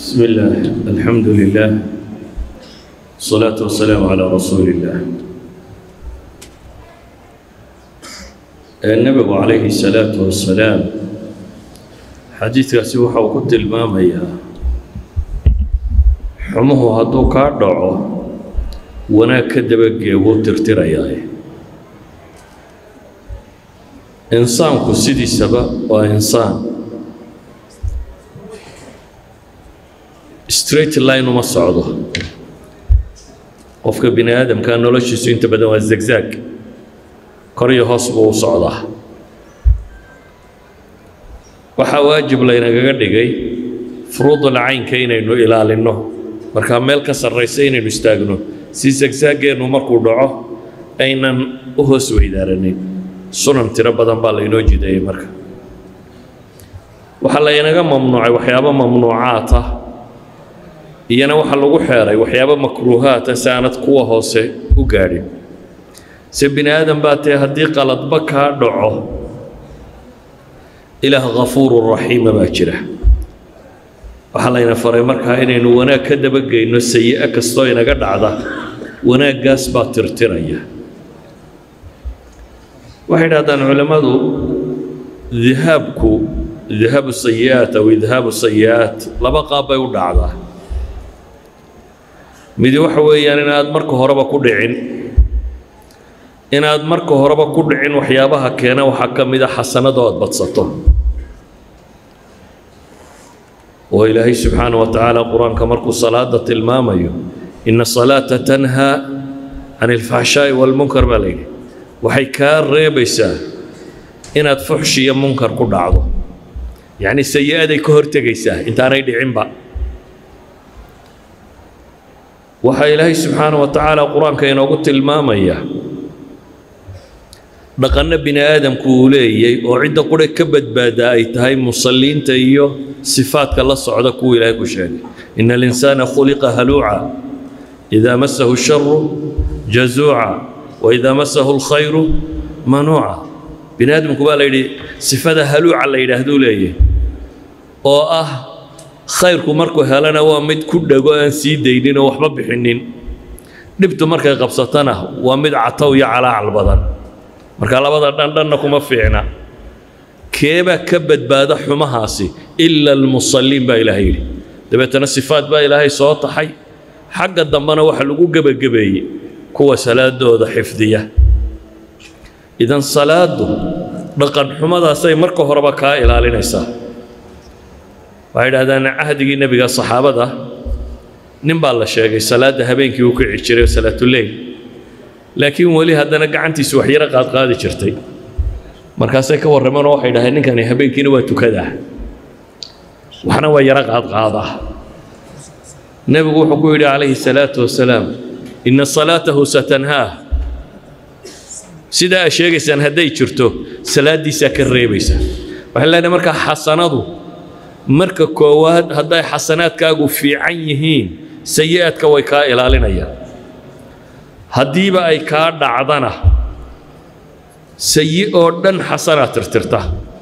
بسم الله الحمد لله الصلاة والسلام على رسول الله النبي عليه الصلاة والسلام xadiidkaasi waxa uu ku tilmaamayaa xumuhu hadduu kaa dhaco wanaag ka dabagee wuu tirtirayaa insaanku sidiisaba waa insaan straight line uma socdo qofka bini aadamkaa noloshiisu inta badan waa zegzag kor iyo hoos buu u socdaa waxaa waajib laynagaga dhigay furuudul caynka inaynu ilaalinno markaa meel ka sarraysa inaynu istaagno si sagsaaggeennu markuu dhaco aynan u hoos weydaaranin sunan tiro badan baa laynoo jideeyey marka waxaa laynaga mamnuucay waxyaabo mamnuucaat ah iyana waxaa lagu xeeray waxyaabo makruuhaat ah si aanad kuwa hoose u gaadhin se bini aadan baa tee haddii qaladba kaa dhaco ilaah kafuuru raxiima baa jira waxaa layna faray markaa inaynu wanaag ka dabageyno sayi-o kastoo inaga dhacda wanaaggaas baa tirtiraya waxay dhahdaan culammadu dihaabku dihaabu sayi-aat aw idhaabu sayi-aat laba qaab bay u dhacdaa midi waxa weeyaan inaad marka horeba ku dhicin inaad marka horeba ku dhicin waxyaabaha keena waxaa ka mid a xasanado aad badsato oo ilaahay subxaana wa tacaala qur-aanka markuu salaada tilmaamayo ina salaata tanhaa can ilfaxshaa'i walmunkar baa layidhi waxay kaa reebaysaa inaad fuxshi iyo munkar ku dhacdo yacni sayi-aday ka hortegaysaa intaanay dhicinba waxaa ilaahay subxaana wa tacaala qur-aanka inoogu tilmaamaya dhaqanno bini aadamku uu leeyay oo cidda qure ka badbaadaa ay tahay musalliinta iyo sifaadka la socda kuwa ilaahay ku sheegay ina alinsaana khuliqa haluuca idaa masahu sharu jazuuca wa idaa masahu alkhayru manuuca bini aadamku baa la yidhi sifada haluuca la yidhaahduu leeyahy oo ah khayrku markuu helana waa mid ku dhego aan sii daynin oo waxba bixinin dhibtu markay qabsatana waa mid catow iyo calaacal badan marka labada dhandhanna kuma fiicna keebaa ka badbaada xumahaasi ila almusalliin baa ilaahay yidhi dabeetana sifaad baa ilaahay soo taxay xagga dambena waxa lagu gebagabeeyey kuwa salaadooda xifdiya idan salaadu dhaqan xumadaasay marka horeba kaa ilaalinaysaa waxay idhahdaan cahdigii nebiga saxaabada nin baa la sheegay salaadda habeenkii uu kici jiray salaatuleyl laakiin weli haddana gacantiisu wax yaro qaadqaadi jirtay markaasay ka warrameen oo waxay dhaheen ninkani habeenkiina waa tukadaa waxna waa yaro qaadqaadaa nebigu wuxuu ku yidhi calayhi salaatu wasalaam inna salaatahu satanhaah sidaa aa sheegaysaan hadday jirto salaaddiisaa ka reebaysa waxay leenahay markaa xasanadu marka koowaad hadday xasanaadkaagu fiican yihiin sayi-aadka way kaa ilaalinayaan haddiiba ay kaa dhacdana sayi oo dhan xasanaa tirtirta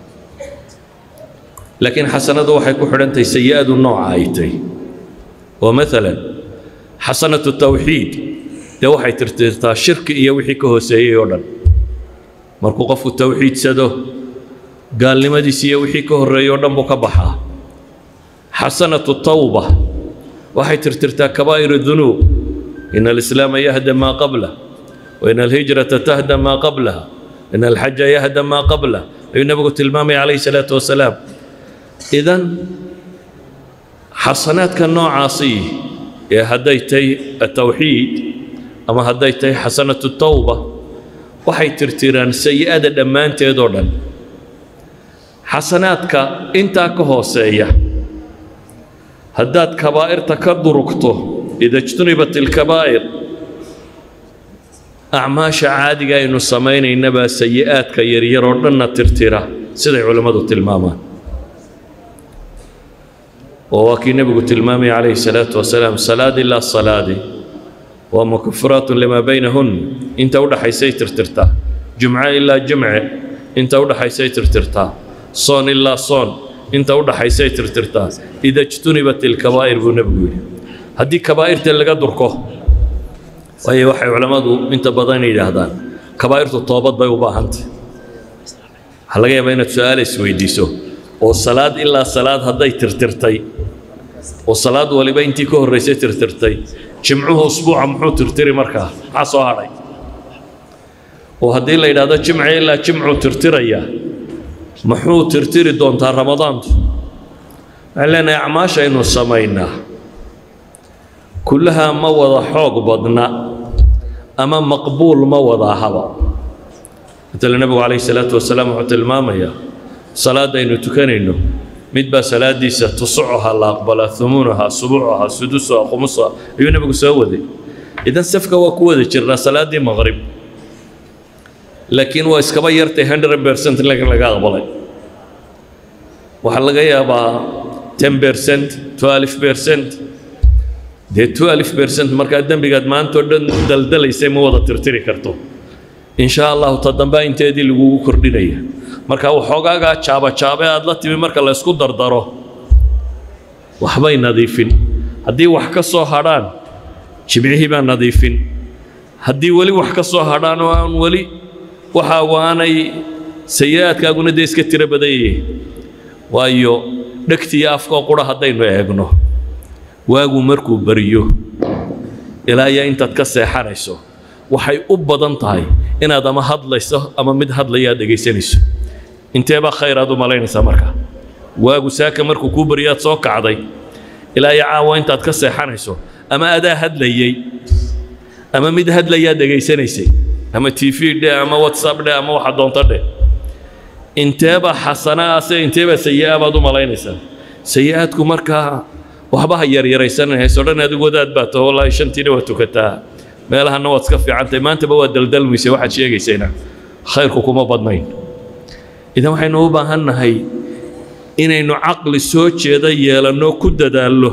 laakiin xasanadu waxay ku xidhantahay sayi-adu nooca ay tay oo maalan xasanatu tawxiid dee waxay tirtirtaa shirki iyo wixii ka hooseeyey oo dhan markuu qofku tawxiidsado gaalnimadiisi iyo wixii ka horreeyey oo dhan buu ka baxaa xasanatu tawba waxay tirtirtaa kabaa'iru dunuub إن الإسلام يهدم ما قبله وإن الهجرة تهدم ما قبلها إن الحج يهدم ما قبله أي النبي تلمامي عليه الصلاة والسلام إذن حسنات كالنوع عاصي يا هديتي التوحيد أما هديتي حسنة التوبة waxay tirtiraan sayi-ada dhammaanteed oo dhan xasanaadka intaa ka hooseeya haddaad kabaa'irta ka durugto ida ijtunibat ilkabaa'ir acmaasha caadiga aynu samaynaynabaa sayi-aadka yaryar oo dhanna tirtira siday culammadu tilmaamaan oo waa kii nebigu tilmaamaya calayhi salaatu wasalaam salaad ilaa salaadi waa mukafiraatun limaa baynahun inta u dhaxaysay tirtirtaa jumco ilaa jumce inta u dhaxaysay tirtirtaa soon ilaa soon inta u dhaxaysay tirtirtaa ida jtunibat ilkabaa'ir buu nebigu yidhi haddii kabaa'irta laga durko waayo waxay culammadu inta badan yidhaahdaan kabaa'irtu toobad bay u baahantay waxaa laga yaabaa inaad su-aal isweydiiso oo salaad ilaa salaad hadday tirtirtay oo salaad waliba intii ka horraysay tirtirtay jimcuhu usbuuca muxuu tirtiri markaa maxaa soo hadhay oo haddii la yidhaahdo jimci ilaa jimcuu tirtiraya muxuu tirtiri doontaa ramadaantu waxaan leenahay acmaashaynu samaynaa kullahaa ma wada xoog badna ama maqbuul ma wada ahaba matala nebigu calayhi salaatu wasalaam wuxuu tilmaamayaa salaadaynu tukanayno mid baa salaadiisa tusucuha la aqbalaa humuunaha subuucaha sudusuha khumusaha ayuu nebigu soo waday idan safka waa ku wada jirnaa salaaddii maqrib laakiin waa iskaba yartay hundred percent laga aqbalay waxaa laga yaabaa ten percent twelve percent dee twelve percent markaa dembigaad maanta oo dhan daldalaysay ma wada tirtiri karto in sha allahu ta dambea inteedii lagugu kordhinaya marka waxoogaagaa jaabajaabe aad la timi marka la ysku dardaro waxbay nadiifin haddii wax ka soo hadhaan jimcihii baa nadiifin haddii weli wax ka soo hadhaan oo aan weli waxaagu aanay sayi-aadkaaguna dee iska tiro badan yihiin waayo dhegtiiyo afkoo qura haddaynu eegno waagu markuu bariyo ilaa iyo intaad ka seexanayso waxay u badan tahay inaad ama hadlayso ama mid hadlaya aad dhegaysanayso inteebaa khayr aad u malaynaysaa marka waagu saaka markuu kuu bariyaad soo kacday ilaa iyo caawa intaad ka seexanayso ama adaa hadlayey ama mid hadlayaad dhegaysanaysay ama t v dhe ama whatsapp dhe ama waxa doonto dheh inteebaa xasanaase inteebaa sayi-a baad u malaynaysaa sayi-aadku markaa waxba ha yaryaraysanayso dhan adigu wadaad baa taho wallaahi shantiina waa tukataa meelahana waad iska fiicantahay maantaba waad daldalmaysa waxaad sheegaysayna khayrku kuma badnayn idan waxaynu u baahan nahay inaynu caqli soo jeeda yeelanno ku dadaallo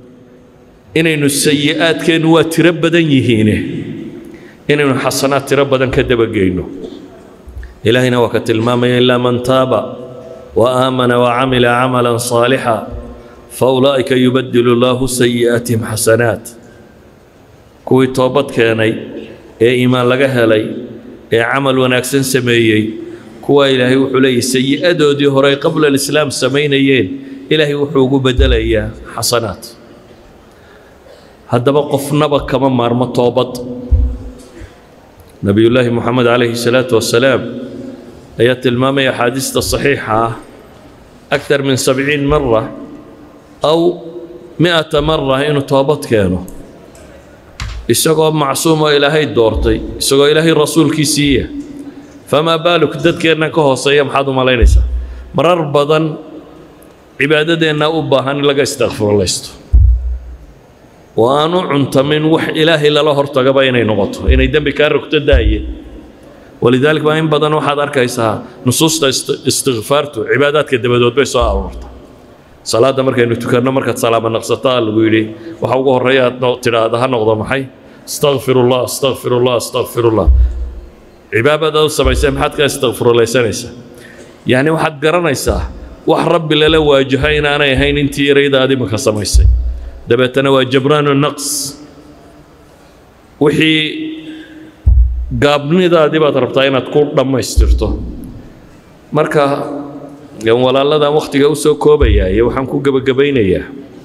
inaynu sayi-aadkeennu waa tiro badan yihiine inaynu xasanaad tiro badan ka dabageyno ilaahayna waa ka tilmaamaya ilaa man taaba wa aamana wa camila camalan saalixa fa ulaa'ika yubadilu llaahu sayi'aatihim xasanaat kuwii toobad keenay ee iimaan laga helay ee camal wanaagsan sameeyey kuwaa ilaahay wuxuu leeyahy sayi-adoodii hore ay qabla alislaam samaynayeen ilaahay wuxuu ugu bedelayaa xasanaat haddaba qofnaba kama maarmo toobad nebiyullaahi moxamed calayhi salaatu wasalaam ayaa tilmaamaya axaadiista saxiixa ah aktar min sabciin mara aw mi'ata mara inuu toobad keeno isagoo macsuumoo ilaahay doortay isagoo ilaahay rasuulkiisiiya famaa baaluk dadkeennan ka hooseeya maxaad u malaynaysaa marar badan cibaadadeennaa u baahan in laga istakfirulaysto oo aan u cuntamin wax ilaahay lala hortagaba inay noqoto inay dembi kaa rogto daaye walidaalik baa in badan waxaad arkaysaa nusuusta istikfaartu cibaadaadka dabadood bay soo aroorta salaadda markaynu tukanno markaad salaama naqsataa lagu yidhi waxa ugu horreeya aad tidhaahda ha noqdo maxay astakfirullah astakfirullah astakfirullah cibaabadaad u samaysay maxaad ka istakfirulaysanaysaa yacni waxaad garanaysaa wax rabbi lala waajaha inaanay ahayn intii yarayda aad imika samaysay dabeetana waa jabraanu naqs wixii gaabnidaadii baad rabtaa inaad ku dhammaystirto marka walaalladan wakhtiga u soo koobayaa iyo waxaan ku gebagabaynayaa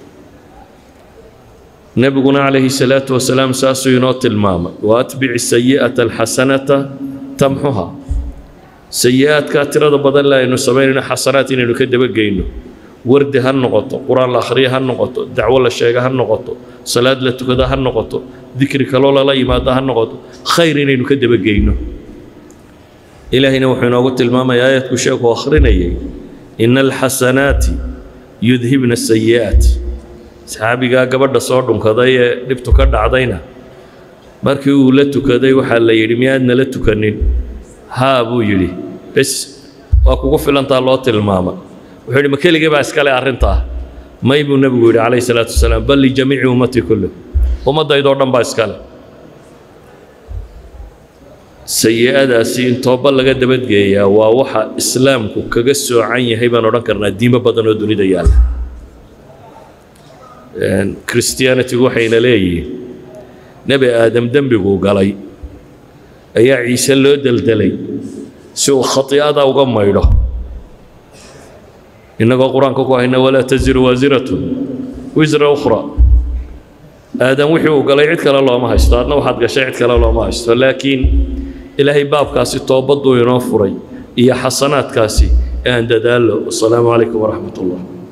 nebiguna calayhi salaatu wasalaam saasuu inoo tilmaamay wa atbici sayi'ata alxasanata tamxuha sayi-aadkaa tirada badan le aynu samaynayno xasanaad inaynu ka dabageyno wardi ha noqoto qur-aan la akhriya ha noqoto dacwo la sheega ha noqoto salaad la tukada ha noqoto dikri kaloo lala yimaado ha noqoto khayr inaynu ka dabageyno ilaahayna wuxuu inoogu tilmaamaya aayadku sheekuu akhrinayay ina alxasanaati yudhibna sayi'aat saxaabigaa gabadha soo dhunkaday ee dhibtu ka dhacdayna markii uu la tukaday waxaa la yidhi miyaadna la tukanin haa buu yidhi bes waa kugu filantaa loo tilmaama wuxuu yidhi ma keligii baa iskale arrintaa may buu nebigu yidhi calayhi salaatu wasalaam bal lijamiici ummati kullu ummaddaydoo dhan baa iskale sayi-adaasi in tooba laga dabadgeeyaa waa waxa islaamku kaga soocan yahay baan odhan karnaa diimo badan oo dunida yaalla christianitigu waxayna leeyihiin nebi aadam dembiguu galay ayaa ciise loo deldelay si uu khati'ada uga maydho innagoo qur-aanka ku hayna walaa taziru waasiratun wisra ukhra aadam wixii uu galay cid kale looma haysto adna waxaad gashay cid kale looma haysto laakiin ilaahay baabkaasi toobaduu inoo furay iyo xasanaadkaasi ee aan dadaallo wasalaamu calaykum waraxmat ullah